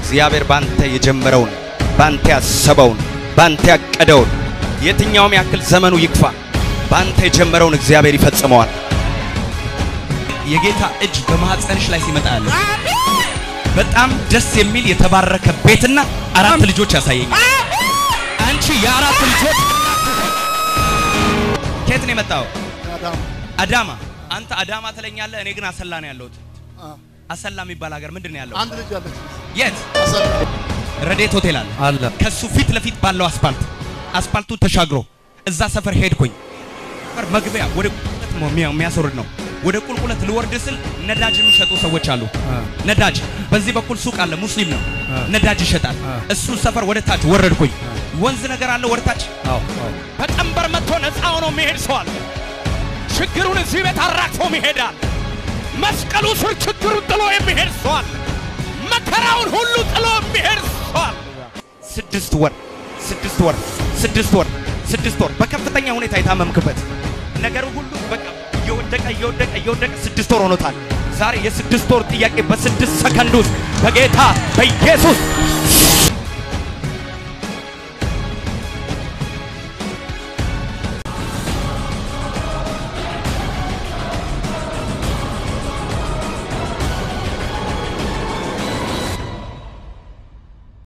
እግዚአብሔር ባንተ የጀመረውን ባንተ ያሰበውን ባንተ ያቀደውን የትኛውም ያክል ዘመኑ ይክፋ ባንተ የጀመረውን እግዚአብሔር ይፈጽመዋል። የጌታ እጅ በማህፀንሽ ላይ ሲመጣ ያለ በጣም ደስ የሚል የተባረከ ቤትና አራት ልጆች ያሳየኛል። አንቺ የአራት ልጆች ከየት ነው የመጣው? አዳም አዳማ። አንተ አዳማ ትለኛለህ፣ እኔ ግን አሰላ ነው ያለሁት። አ፣ አሰላ የሚባል ሀገር ምንድን ነው ያለው? አንድ ልጅ አለች የት? አሰላ ረዴት ሆቴል አለ። አለ ከሱ ፊት ለፊት ባለው አስፓልት አስፓልቱ ተሻግሮ እዛ ሰፈር ሄድኩኝ። ሰፈር መግቢያ ወደ ቁልቁለት ነው የሚያ- የሚያስወርድ ነው። ወደ ቁልቁለት ልወርድ ስል ነዳጅ የሚሸጡ ሰዎች አሉ። አ፣ ነዳጅ በዚህ በኩል ሱቅ አለ፣ ሙስሊም ነው፣ አ። ነዳጅ ይሸጣል። አ። እሱ ሰፈር ወደ ታች ወረድኩኝ። ወንዝ ነገር አለ ወደ ታች አዎ አዎ በቀንበር መጥቶ ነፃ ሆኖ የሚሄድ ሰው አለ። ችግሩን እዚህ ቤት አራግፎም ይሄዳል። መስቀሉ ስር ችግሩን ጥሎ የሚሄድ ሰው አለ። መከራውን ሁሉ ጥሎ የሚሄድ ሰው አለ። ስድስት ወር ስድስት ወር ስድስት ወር ስድስት ወር በከፍተኛ ሁኔታ የታመምክበት ነገሩ ሁሉ በቃ እየወደቀ እየወደቀ እየወደቀ ስድስት ወር ሆኖታል። ዛሬ የስድስት ወር ጥያቄ በስድስት ሰከንድ ውስጥ በጌታ በኢየሱስ